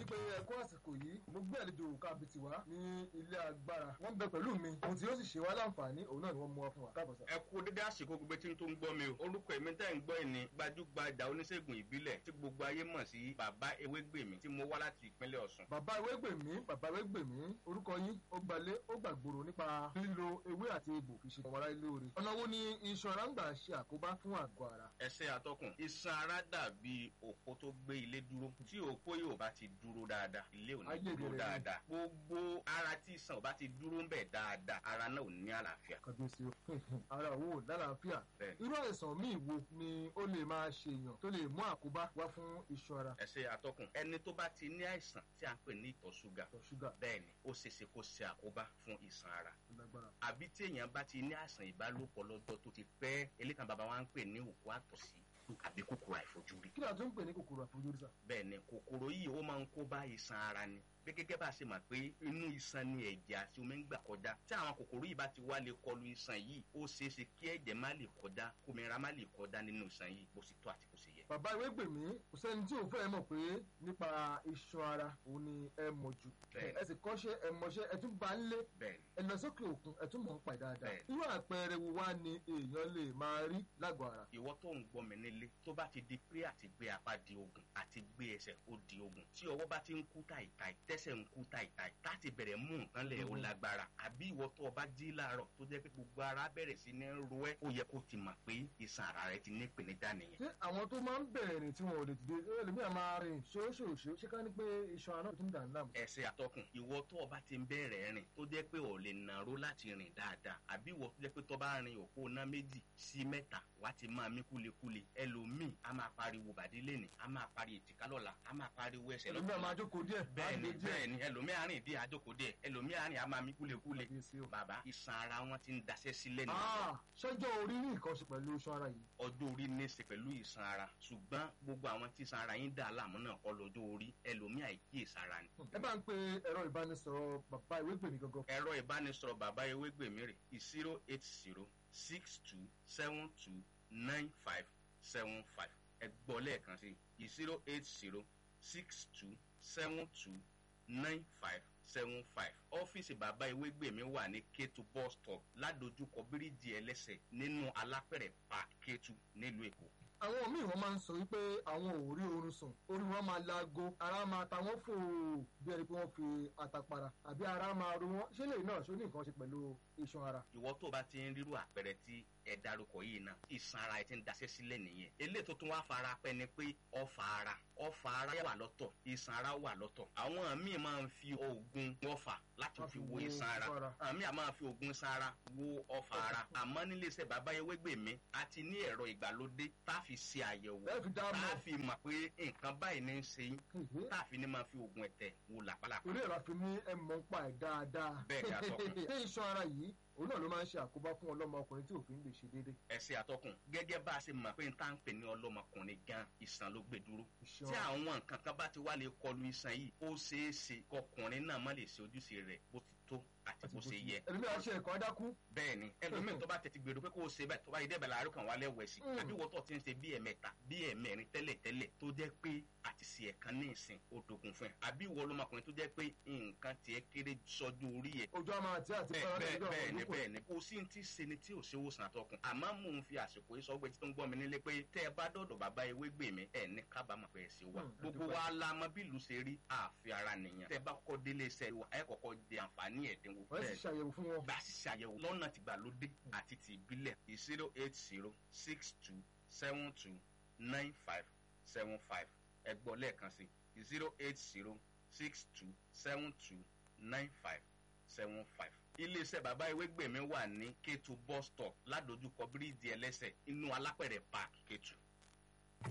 pé ẹ kú àsìkò yìí mo gbé àlejò kábìtì wá ní ilé agbára wọ́n bẹ pẹ̀lú mi ohun tí ó sì ṣe wá láǹfààní òun náà ni wọ́n mú wá fún wa káàbọ̀ sá. ẹ kú dédé àsìkò gbogbo tí n tó ń gbọ́ mi o orúkọ èmi tẹ́ ń gbọ́ ẹ̀ ní gbajúgbajà oníṣègùn ìbílẹ̀ tí gbogbo ayé mọ̀ sí bàbá ewégbèmí tí mo wá láti ìpínlẹ̀ ọ̀ṣun. bàbá ewégbèmí bàbá ewégbèmí orúkọ yín ó gbalé ó gbàgbòrò nípa lílo ewé àti egbò fi ṣe ọmọláyé lóore ọ̀nà wo ni iṣan ara ń gbà ṣe àkóbá fún àgọ́ ara. ẹsẹ̀ atọ́kùn iṣan ara dàbí òpó tó gbé ilé dúró tí òpó yóò bá ti dúró dáadáa ilé ò ní Ayé dúró ìbẹ̀rẹ̀ ni. dáadáa gbogbo ara tí iṣan ò bá ti dúró ń bẹ̀ dáadáa ara náà ò ní àlàáfíà. kàbíyèsí o ara òun ò lálàáfíà Bẹ́ẹ̀ni. irú àìsàn míì wo ni ó lè máa ṣe èèyàn tó lè mú àkóbá wá fún iṣan ara ẹsẹ̀ atọ́kùn ẹni tó bá ti ní àìsàn tí a ń pè ní ìtọ̀ ṣúgà ìtọ̀ ṣúgà bẹ́ẹ̀ ni ó ṣeéṣe kó ṣe àkóbá fún iṣan ara lágbára. àbí tí èèyàn bá ti ní àìsàn ìbálòpọ̀ lọ́jọ́ tó ti pẹ́ elékan bàbá wa ń pè ní òkú àtọ̀sí àbí kòkòrò àìfojúrí. kí ni a tún ń pè ní kòkòrò àfojúrí sá. bẹ́ẹ̀ ni kòkòrò yìí ó máa ń kó bá iṣan ara ni bí gẹ́gẹ́ bá a ṣe mọ̀ pé inú iṣan ni ẹ̀jẹ̀ àti omi ń gbà kọjá tí àwọn kòkòrò yìí bá ti wá lè kọlu iṣan yìí ó ṣeé ṣe kí ẹ̀jẹ̀ má lè kọjá kómìnira má lè kọjá nínú iṣan yìí bó ṣe tó àti bó ṣe yẹ. bàbá ewégbèmí kò sẹ́ni tí òun fẹ́ mọ̀ pé nípa iṣan ara òun ni ẹ mọ̀ jù Bẹ́ẹ̀ni. ẹ sì kọ́ṣẹ́ ẹ mọṣẹ́ ẹ tún bá ń lé bẹ́ẹ̀ ni ẹ lọ sókè òkun ẹ tún mọ̀ ń pa ẹ̀ dáadáa Bẹ́ẹ̀ni. irú àpẹẹrẹ wo wá ni èèyàn lè máa rí lágọ̀ọ́ ara. ìwọ tó ń gbọ́ mi nílé tó bá ti di pé àti gbé apá di ogun àti gbé ẹsẹ̀ ó di ogun tí ọwọ́ bá ti ń kú tàìtàì tẹ́sẹ̀ ń kú tàìtàì láti bẹ̀rẹ̀ mú nǹkan lẹ̀ ó Mhm. lágbára àbí ìwọ tó o bá jí láàárọ̀ tó jẹ́ pé gbogbo ara bẹ̀rẹ̀ sí ní ro ẹ́ ó yẹ kó ti mọ̀ pé iṣan ara rẹ ti ní ìpèníjà nìyẹn. ṣé àwọn tó máa ń bẹ̀rẹ̀ rìn tí wọn ò lè dìde ẹlòmíràn máa rìn ṣóṣòṣó ṣé ká ní pé iṣan ara náà tún dà ń láàmú. ẹsẹ̀ àtọkùn ìwọ tó o bá ti ń bẹ̀rẹ̀ rìn tó jẹ́ pé ò lè nàró láti rìn dáadáa àbí ìwọ tó jẹ́ pé tó bá rin òpó ná méjì sí mẹ́ta wá ti máa mí kúlekúle ẹlòmíì a máa pariwo bàdí lẹ́nì a máa pariwo ètìká lọ́la a máa pariwo ẹsẹ̀ ẹlòmíràn máa jókòó díẹ̀ bẹ́ẹ̀ni á gbé díẹ̀. bẹ́ẹ̀ni ẹlòmíì àárín ìdí àjókòó díẹ̀ ẹlòmíì àárín a máa mí kúlekúle Kábíyèsí o. bàbá iṣan ara wọn ti ń daṣẹ́ sílẹ̀ nìyẹn Ah, ṣọjọ́ orí ní nǹkan ṣe pẹ̀lú iṣan ara yìí. ọjọ́ orí ní í ṣe pẹ̀lú ìsan ara ṣùgbọ́n gbogbo àwọn tí ìsan ara yín dà láàmú náà kọ́ lọ́jọ́ orí ẹlòmíì àìkíyèsára ni ẹ bá ń pe ẹ̀rọ ìbánisọ̀rọ̀ bàbá ìwégbèmí gangan. ẹ̀rọ ìbánisọ̀rọ̀ bàbá ewégbèmí rè zero eight zero six two seven two nine five seven five ẹ gbọ́ lẹ́ẹ̀kan sí zero eight zero six two seven two nine five seven five ọ́fíìsì bàbá ewégbèmí wà ní kétu bus stop ládojúkọ bíríìjì ẹlẹ́sẹ̀ nínú alápẹ̀rẹ̀ park kétu nílùú èkó àwọn míì wọn máa ń sọ wípé àwọn ò rí oorun sùn orí wọn máa laago ara máa ta wọn fò bí ẹni pé wọn fi àtàpàrà àbí ara máa ro wọn ṣé lè náà ṣó ní nǹkan ṣe pẹ̀lú iṣan ara. ìwọ tó bá ti ń rírú àpẹẹrẹ tí ẹ darúkọ yìí náà ìsan ara ẹ ti ń daṣẹ́ sílẹ̀ nìyẹn eléyìí tó tún wá fara pẹ́ ni pé ọfà ara ọfà ara wà lọ́tọ̀ ìsan ara wà lọ́tọ̀ àwọn míì máa ń fi oògùn ọfà láti Wọ́n fi fi wo wo ìsan ara ọfà ara. àwọn míì máa fi oògùn ìsan ara wo ọfà ara àmọ́ nílé iṣẹ́ bàbá ewégbèmí a ti ní ẹ̀rọ ìgbàlódé tá a fi ṣe àyẹ̀wò ẹ fi dá tá a mọ̀ fi mọ̀ pé nǹkan báyìí ní í ṣe yín tá a fi ní máa fi oògùn ẹ̀tẹ̀ wo làpálàpá torí ẹ̀rọ àfi ní ẹ mọ̀ ń pa ẹ̀ dáadáa. Bẹ́ẹ̀ ni, atọ́kùn. ṣé iṣan ara yìí òun náà ló máa ń ṣe àkóbá fún ọlọ́mọ ọkùnrin tí òfin lè ṣe déédéé. ẹsẹ àtọkùn gẹ́gẹ́ bá a ṣe mọ̀ pé n tá ń pè ní ọlọ́mọkùnrin gan ìsàn ló gbé dúró Iṣan tí ara. àwọn nǹkan kan bá ti wá lè kọlu ìsàn yìí ó ṣeé ṣe kọkùnrin náà má lè ṣe ojúṣe rẹ̀ bó ti tó àti bó ṣe yẹ ẹlòmíràn ṣe ẹ̀kọ́ adákú. bẹ́ẹ̀ ni ẹlòmíì tó bá tètè gbèrò pé kó o ṣe bẹ́ẹ̀ tó bá yẹ débẹ̀ láàárọ̀ kan wà lẹ́wọ̀ ẹ̀sìn Mm. àbí wọ́tọ̀ ti ń ṣe bí ẹ̀mẹ́ta bí ẹ̀mẹ́rin tẹ́lẹ̀ tẹ́lẹ̀ tó jẹ́ pé àti ṣe ẹ̀kan ní ìsìn ó dogun fún ẹ àbí ìwọ ọlọ́mọkùnrin tó jẹ́ pé nǹkan tiẹ̀ kéré sọ́jú orí ẹ̀ ojú àmà àti àti bẹ́ẹ̀ fẹ́ràn bẹ́ẹ̀ lọ́jọ́ bẹ́ẹ̀ ni àwọn bẹ́ẹ̀ ni kò sí ti ṣe ni tí ò ṣe wòsàn àtọkùn àmọ́ mò ń fi àsìkò yìí sọ pé tí tó ń gbọ́ mi nílé pé tẹ́ ẹ bá dọ̀dọ̀ bàbá ewé gbè mí ẹ̀ ní kábàámọ̀ pé ẹ̀ ṣe wà Hmm, gbogbo àdúpẹ́. wa la mọ bí ìlú ṣe rí àfi ara nìyẹn tẹ́ ẹ bá kọ́ délé iṣẹ́ wa ẹ kọ́kọ́ di àǹfààní ẹ̀dínwó wọ́n sì ṣàyẹ̀wò fún wọn. gbà sí ṣàyẹ̀wò lọ́nà tìgbàlódé àti ti ìbílẹ̀ zero eight zero six two seven two nine five seven five ẹ gbọ́ lẹ́ẹ̀kan sí zero eight zero six two seven two nine five seven five. iléeṣẹ́ bàbá ewégbèmí wà ní kétu bus stop ládojúkọ bíríìjì ẹlẹ́sẹ̀ inú alápẹ̀rẹ̀ park kétu.